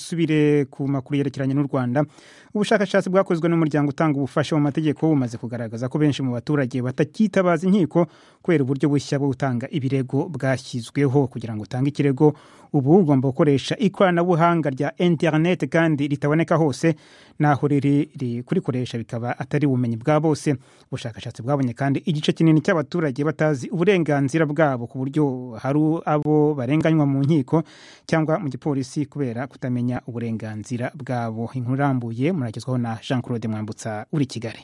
dusubire ku makuru yerekeranye n'u rwanda ubushakashatsi bwakozwe n'umuryango utanga ubufasha mu mategeko bumaze kugaragaza ko benshi mu baturage batakitabaza inkiko kubera uburyo bushya bwo gutanga ibirego bwashyizweho kugira ngo utange ikirego ubu ugomba gukoresha ikoranabuhanga rya interineti kandi ritaboneka hose naho riri kurikoresha bikaba atari ubumenyi bwa bose ubushakashatsi bwabonye kandi igice kinini cy'abaturage batazi uburenganzira bwabo ku buryo hari abo barenganywa mu nkiko cyangwa mu gipolisi kubera kutamenya kumenya uburenganzira bwabo inkuru irambuye muragezwaho na jean claude mwambutsa uri kigali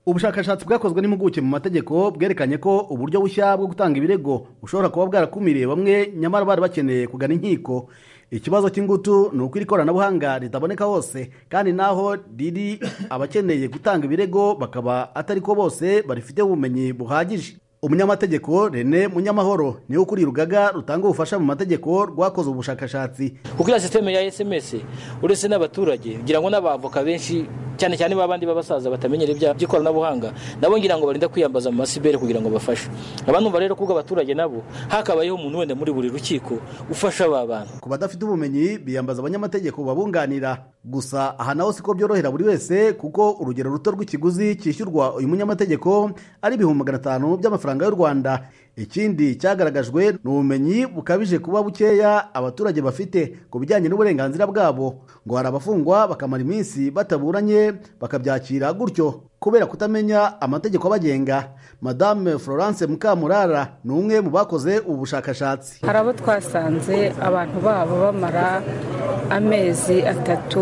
ubushakashatsi bwakozwe n'impuguke mu mategeko bwerekanye ko uburyo bushya bwo gutanga ibirego bushobora kuba bwarakumiriye bamwe nyamara bari bakeneye kugana inkiko ikibazo cy'ingutu ni uko iri koranabuhanga ritaboneka hose kandi naho riri abakeneye gutanga ibirego bakaba atari ko bose barifite ubumenyi buhagije umunyamategeko rene munyamahoro niwe ukuriye urugaga rutanga ubufasha mu mategeko rwakoze ubushakashatsi kuko iriya sisiteme ya sms uretse n'abaturage ngira ngo n'abavoka benshi cyane cyane babandi b'abasaza batamenyera iby'ikoranabuhanga nabo ngira ngo barinda kwiyambaza mu masibere kugira ngo bafashe abantu numva rero kubwo abaturage nabo hakabayeho umuntu wenda muri buri rukiko ufasha aba bantu ku badafite ubumenyi biyambaza abanyamategeko babunganira gusa aha naho siko byorohera buri wese kuko urugero ruto rw'ikiguzi cyishyurwa uyu munyamategeko ari ibihumbi magana atanu by'amafaranga y'u rwanda ikindi cyagaragajwe ni ubumenyi bukabije kuba bukeya abaturage bafite ku bijyanye n'uburenganzira bwabo ngo hari abafungwa bakamara iminsi bataburanye bakabyakira gutyo kubera kutamenya amategeko abagenga madame florence mukamurara ni umwe mu bakoze ubu bushakashatsi hari abo twasanze abantu babo bamara amezi atatu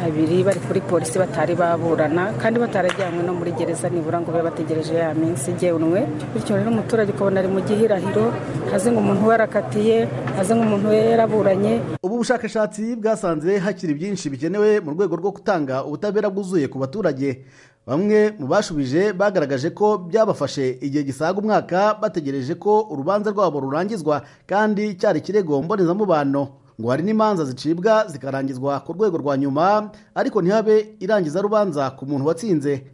abiri bari kuri polisi batari baburana kandi batarajyanywe no muri gereza nibura ngo babe bategereje ya minsi igenwe bityo rero umuturage ukabona ari mu gihirahiro haze ngo umuntu we arakatiye haze ngo umuntu we yaraburanye ubu bushakashatsi bwasanze hakiri byinshi bikenewe mu rwego rwo gutanga ubutabera bwuzuye ku baturage bamwe mu bashubije bagaragaje ko byabafashe igihe gisaga umwaka bategereje ko urubanza rwabo rurangizwa kandi cyari ikirego mbonezamubano ngo hari n'imanza zicibwa zikarangizwa ku rwego rwa nyuma ariko ntihabe irangiza rubanza ku muntu watsinze